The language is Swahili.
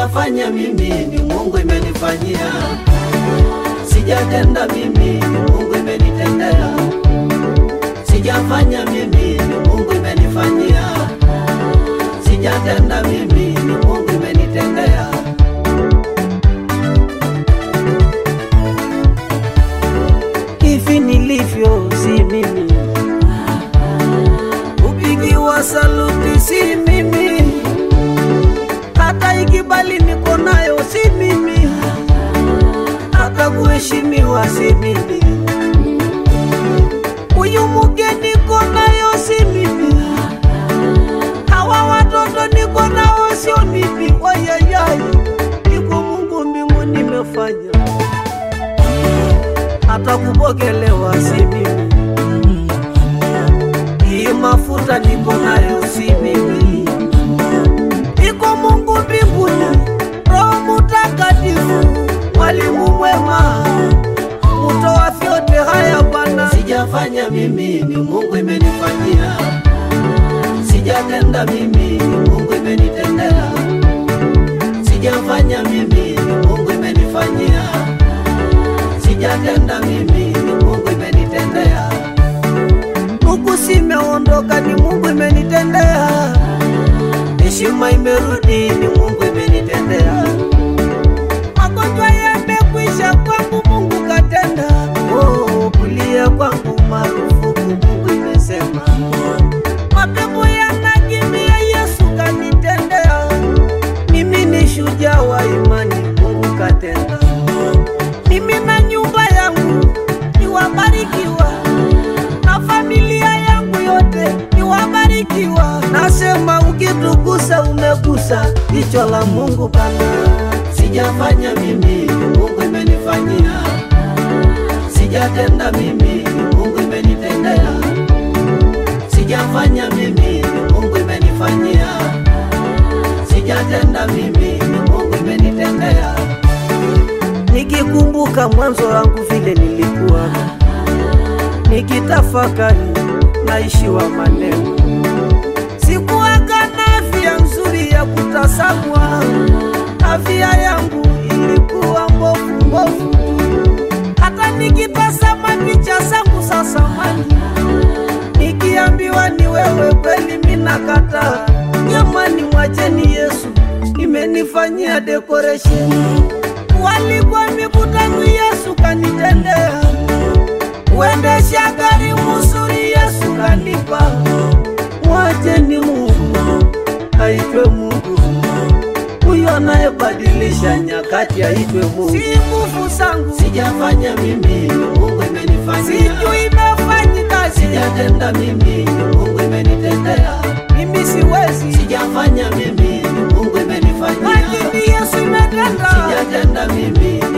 Sijafanya mimi, ni Mungu imenifanyia. Sijatenda mimi, ni Mungu imenitendea. Sijafanya mimi, ni Mungu imenifanyia. Sijatenda mimi, ni Mungu imenitendea. Hivi nilivyo si mimi, kupigiwa saluti si mimi, hata ikibali niko nayo si mimi, hata kuheshimiwa si mimi, huyu mke niko nayo si mimi, hawa watoto niko nao sio mimi. Wayayay, iko Mungu mbinguni nimefanya hata kupokelewa si mimi, hii mafuta niko nayo si mimi, iko Mungu mbinguni, Roho Mutakatifu, mwalimu mwema, mutoa vyote haya Bwana. Sijafanya mimi, ni Mungu imenifanyia. Sijatenda mimi, ni Mungu imenitendea. Sijafanya mimi, ni Mungu imenifanyia sijatenda mimi, ni Mungu imenitendea. Huku simeondoka, ni Mungu imenitendea. Heshima imerudi, ni Mungu imenitendea. Magonjwa yamekwisha kwangu, Mungu katenda. Oh, kulia kwangu marufuku, Mungu imesema. Mapepo yanakimbia, Yesu kanitendea. Mimi ni shujaa wa imani, Mungu katenda mimi na nyumba yangu ni wabarikiwa, na familia yangu yote ni wabarikiwa. Nasema ukitugusa umegusa jicho la Mungu Baba. Sijafanya mimi, ni Mungu imenifanyia. Sijatenda mimi, ni Mungu imenitendea. Sijafanya mimi, ni Mungu imenifanyia. Sijatenda mimi, ni Mungu imenitendea nikikumbuka mwanzo wangu vile nilikuwa, nikitafakari naishiwa maneno, sikuwaga na afya nzuri ya kutasamwa, afya yangu ilikuwa mbovu mbovu, hata nikitazama picha zangu za zamani, nikiambiwa ni wewe kweli, mina kataa. Jamani, mwacheni Yesu, imenifanyia decoration walikuwa mikutano, Yesu kanitendea. Uendesha gari mzuri, Yesu kanipa. Mwacheni Mungu aitwe Mungu, huyo anayebadilisha nyakati aitwe Mungu. Si nguvu zangu, sijafanya mimi, Mungu imenifanyia. Sijui imefanyika, sijatenda mimi, Mungu imenitendea. Mimi siwezi, sijafanya mimi, Mungu imenifanyia. Lakini Yesu imetenda, sijatenda mimi